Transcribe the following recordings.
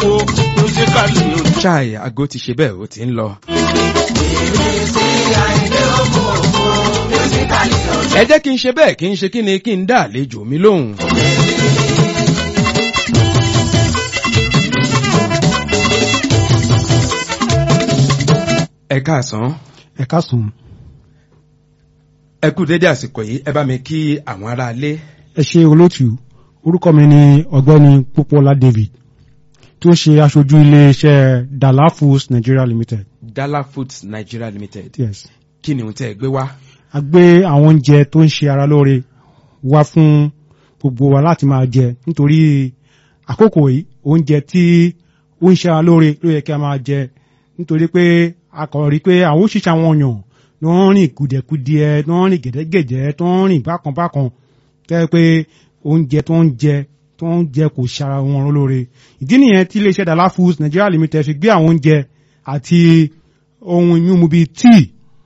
wo musically o. chai aago ti ṣe bẹ́ẹ̀ ó ti ń lọ. ẹ jẹ́ kí n ṣe bẹ́ẹ̀ kí n ṣe kí ni kí n dá àlejò mi lóhùn. ẹ káàsán ẹ káàsán ẹ kú dédé àsìkò yìí ẹ bá mi kí àwọn aráalé. ẹ ṣe olóòtú orúkọ mi ni ọ̀gbẹ́ni pópóọlá david tó ń ṣe aṣojú iléeṣẹ́ dala foods nigeria limited Dala Foods Nigeria Limited yes kí ni ohun tẹ́ ẹ gbé wá. a gbé àwọn oúnjẹ tó ń ṣe ara lóore wá fún gbogbo wa láti máa jẹ nítorí àkókò yìí oúnjẹ tí ó ń ṣe ara lóore ló yẹ kí a máa jẹ nítorí pé a kàn rí pé àwọn òṣìṣẹ́ àwọn èèyàn ló ń rìn kùdẹ̀kùdìẹ ló ń rìn gẹ̀dẹ́gẹ̀dẹ́ tó ń rìn bákanbákan tẹ́ pé oúnjẹ tó ń jẹ tó ń jẹ kò ṣara wọn lóore ìdí nìyẹn tí iléeṣẹ́ dala foods nigeria limited fi gbé àwọn oúnjẹ àti ohun mímu bíi tíì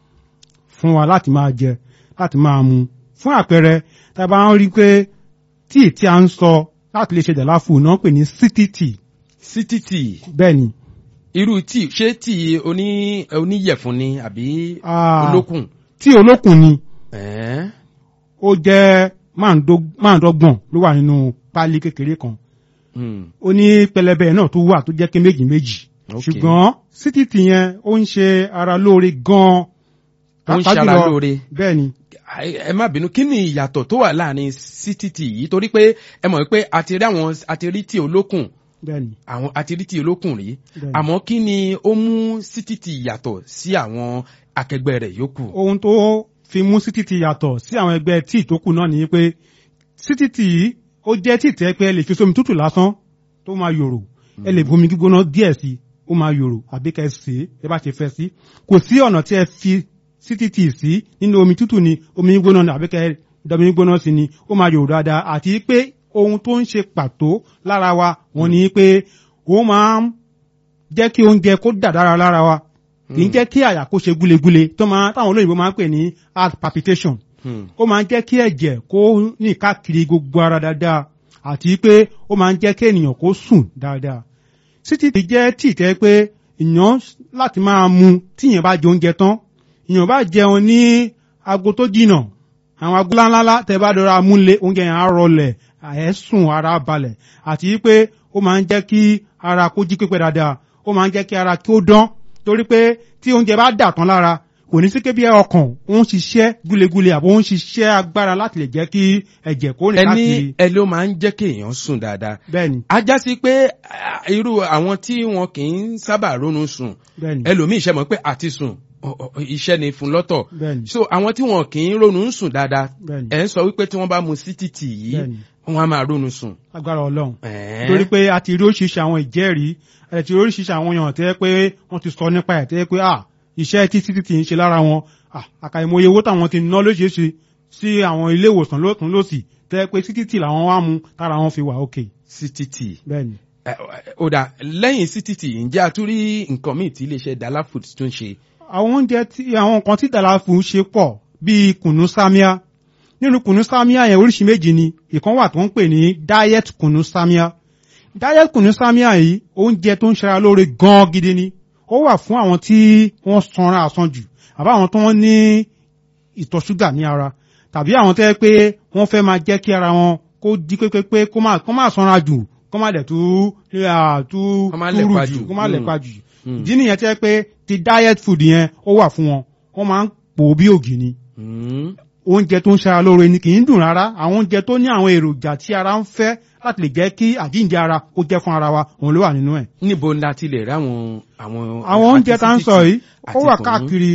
fún wa láti máa jẹ láti máa mu fún àpẹẹrẹ tá a bá ń rí pé tíì tí a ń sọ láti lè ṣe dala food náà pè ní city tea city tea bẹ́ẹ̀ ni irú tíì ṣé tíì oní oníyẹ̀fun ni àbí Ah. olókùn. tíì olókùn ni Ẹ̀ẹ́. ó jẹ́ máàndó- máàndọ́gbọ̀n ló wà nínú páálí kékeré kan Hmm. ó ní pẹlẹbẹ náà tó wà tó jẹ́ ké méjì méjì Ok. ṣùgbọ́n city tea yẹn ó ń ṣe ara lóore gan-an Ó ń Pàápàá ṣara jùlọ- lóore. bẹ́ẹ̀ ni Ẹ- ẹ má bínú kí ni ìyàtọ̀ tó wà láàrin city tea yìí torí pé ẹ mọ̀ pé a ti rí àwọn a ti rí tíì olókùn bẹ́ẹ̀ ni àwọn a ti rí tíì olókùn rí Bẹ́ẹ̀ni. àmọ́ kí ni ó mú city tea yàtọ̀ sí àwọn akẹgbẹ́ rẹ̀ yòókù. ohun tó fi mú city tea yàtọ̀ sí àwọn ẹgbẹ́ tíì tó kù náà ni pé city tea yìí ó jẹ́ tíì tẹ́ pé ẹ lè fi sómi tútù lásán tó máa yòrò ẹ lè bomi gbígbóná díẹ̀ sí ó máa yòrò àbí kẹ́ ẹ sè é ẹ bá ṣe fẹ́ sí kò sí ọ̀nà tí ẹ fi city tea sí nínú omi tútù ni omi gbígbóná ni àbí kẹ́ ẹ dọ̀mí gbígbóná sí ni ó máa yòrò dáadáa àti pé ohun tó ń ṣe pàtó lára wa wọ́n ní pé ó máa ń jẹ́ kí oúnjẹ kó dà dára lára wa kì í jẹ́ kí àyà kó ṣe gúlegúle tó máa táwọn olóyìnbó máa ń pè ní heart palpitation Hmm. ó máa ń jẹ́ kí ẹ̀jẹ̀ kó ní káàkiri gbogbo ara dáadáa àti pé ó máa ń jẹ́ kí ènìyàn kó sùn dáadáa títí tí jẹ́ tí tẹ́ pé èèyàn láti máa mu tíyẹn bá jẹ oúnjẹ tán èèyàn bá jẹun ní aago tó jìnà àwọn aago ńláńlá tẹ́ bá dọra múlé oúnjẹ yẹn á rọlẹ̀ ẹ̀ sùn ara balẹ̀ àti pé ó máa ń jẹ́ kí ara kó jí pépé dáadáa ó máa ń jẹ́ kí ara kí ó dán torí pé tí oúnjẹ bá dà tán lára kò ní sí kébí ọkàn ó ń ṣiṣẹ́ gúlegúle àbó ń ṣiṣẹ́ agbára láti lè jẹ́ kí ẹ̀jẹ̀ kó rìn ẹni káàkiri ẹ ló máa ń jẹ́ kéèyàn sùn dáadáa. bẹ́ẹ̀ni a já sí pé ah, irú àwọn tí wọn kì í sábà ronú sùn bẹ́ẹ̀ni ẹlòmíì ṣe mọ̀ pé àti sùn ọ- ọ- iṣẹ́ ni fún lọ́tọ̀ bẹ́ẹ̀ni so àwọn tí wọn kì í ronú sùn dáadáa bẹ́ẹ̀ni ẹ̀ ń sọ wípé tí wọ́n bá mu city tea yìí bẹ́ẹ̀ni wọ́n á máa ronú sùn. agbára ọlọ́run Ẹ̀ẹ́. torí pé a ti rí oríṣiríṣi àwọn ìjẹ́rìí ẹ̀ ti rí oríṣiríṣi àwọn èèyàn tẹ́ pé wọ́n ti sọ nípa ẹ̀ tẹ́ pé à iṣẹ́ tí títí ti ń ṣe lára wọn à àkàìmọye owó táwọn ti ná lóṣìṣì sí àwọn ilé ìwòsàn lókun lósì tẹ́ pé títí ti làwọn wá mu tára wọn fi wà òkè city tea bẹ́ẹ̀ni. Ẹ, ó dà lẹ́yìn city tea ǹjẹ́ a tún rí nǹkan míì tí iléeṣẹ́ Dala Foods tún ṣe. àwọn oúnjẹ tí àwọn nǹkan tí dàláfù ṣe pọ̀ bíi kùnú sámíà nínú kùnú sámíà yẹn oríṣi méjì ni ìkan wà tó ń pè ní diet kùnú sámíà diet kùnú sámíà yìí oúnjẹ tó ń ṣara lóore gan gidi ni ó wà fún àwọn tí wọ́n sanra àsanjù àbá àwọn tó wọ́n ní ìtọ̀ ṣúgà ní ara tàbí àwọn tó yẹ pé wọ́n fẹ́ máa jẹ́ kí ara wọn kó jí pépépé kó má kó má sanra jù kó má dẹ̀ tú ah, tú Kó má túrù lẹ̀pa jù jù. kó má Mm. lẹ̀pa jù Mm. ìdí nìyẹn tẹ́ pé ti diet food yẹn ó wà fún wọn wọ́n máa ń pò ó bí ògì ni Hmm. oúnjẹ tó ń ṣara lóore ni kì í dùn rárá àwọn oúnjẹ tó ní àwọn èròjà tí ara ń fẹ́ láti lè jẹ́ kí àjíǹde ara kó jẹ́ fún ara wa òun ló wà nínú ẹ̀. níbo la ti lè rí àwọn àwọn. àwọn oúnjẹ tá ń sọ yìí ó àti wà kùnú. káàkiri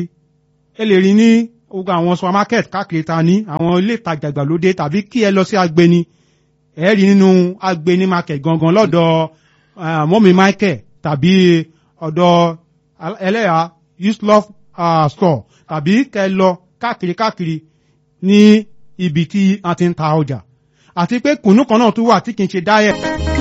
ẹ lè rí ní gbogbo àwọn supermarket káàkiri ta ní àwọn ilé ìtajà ìgbàlódé tàbí kí ẹ lọ sí agbeni ẹ rí nínú agbeni market gangan lọ́dọ̀ ah, mọ́mí michael tàbí ọ̀dọ̀ al- ẹlẹ́yà uslov ah, store tàbí kẹ lọ káàkiri káàkiri ní ibi tí a ti ń ta ọjà àti pé kùnú kan náà tún wà tí kì í ṣe diet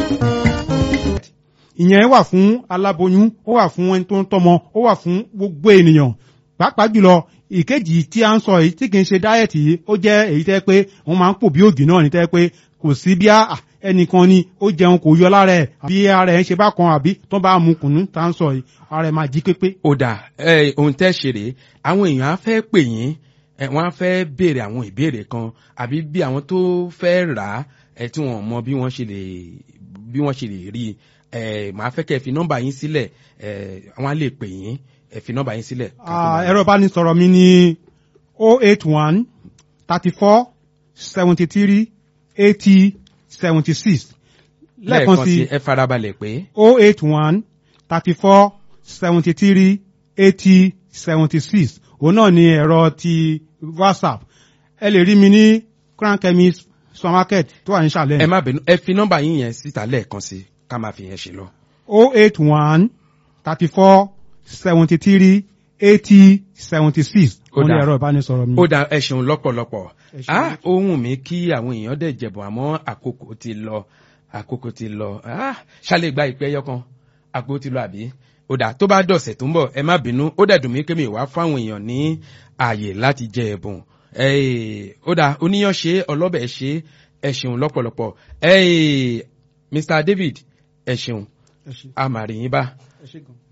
ìyẹn wà fún aláboyún ó wà fún ẹni tó ń tọmọ ó wà fún gbogbo ènìyàn pàápàá jùlọ ìkejì tí a ń sọ yìí tí kì í ṣe dáẹ̀tì yìí ó jẹ́ èyí tẹ́ pé wọ́n máa ń pò bí ògì náà ní tẹ́ pé kò sí bí a ẹnìkan ni ó jẹun kò yọ lára ẹ̀ àbí ara ẹ̀ ń ṣe bákan àbí tó bá mu kùnú tá ń sọ yìí ara ẹ̀ máa jí pépé. ó dà ẹ ohun tẹ́ ṣe rèé àwọn èèyàn á fẹ́ pè yín ẹ wọ́n á fẹ́ béèrè àwọn ìbéèrè kan àbí bí àwọn tó fẹ́ rà á ẹ tí wọ́n mọ bí wọ́n ṣe lè bí wọ́n ṣe lè rí i ẹ màá fẹ́ kẹ́ ẹ fi nọ́mbà yín sílẹ̀ ẹ wọ́n á lè pè yín ẹ fi nọ́mbà yín sílẹ̀. Ah, ẹ̀rọ ìbánisọ̀rọ̀ mi ní o eight one thirty four seventy three eighty seventy six lẹ́ẹ̀kan sí ẹ farabalẹ̀ pé o eight one thirty four seventy three eighty seventy six òun náà ni ẹ̀rọ ti whatsapp ẹ lè rí mi ní crown chemist supermarket tó wà ní ẹ sàlẹ̀ má bínú ẹ fi nọ́mbà yín yẹn síta lẹ́ẹ̀kan sí ká máa fi yẹn ṣe lọ. o eight one thirty four seventy three eighty seventy six Ó òun ni dáa. ẹ̀rọ ìbánisọ̀rọ̀ mi. ó da ẹ ṣeun lọ́pọ̀lọpọ̀ Ẹ ṣeun. ah ohun mi kí àwọn èèyàn dẹ̀ jẹ̀bọ̀ àmọ́ àkókò ti lọ àkókò ti lọ ah ṣálẹ̀ gba ìpẹ́ yọkan àkókò ti lọ àbí ó dà tó bá dọ̀sẹ̀ tó ń bọ̀ ẹ má bínú ó dẹ̀ dùn mí kémi wá fáwọn èèyàn ní ààyè láti jẹ ẹ̀bùn Eh, ó dà oníyàn ṣe ọlọ́bẹ̀ ṣe ẹ ṣeun lọ́pọ̀lọpọ̀ Eh, Mr David ẹ ṣeun Ẹ ṣé. a máa rí yín bá Ẹ ṣé gan.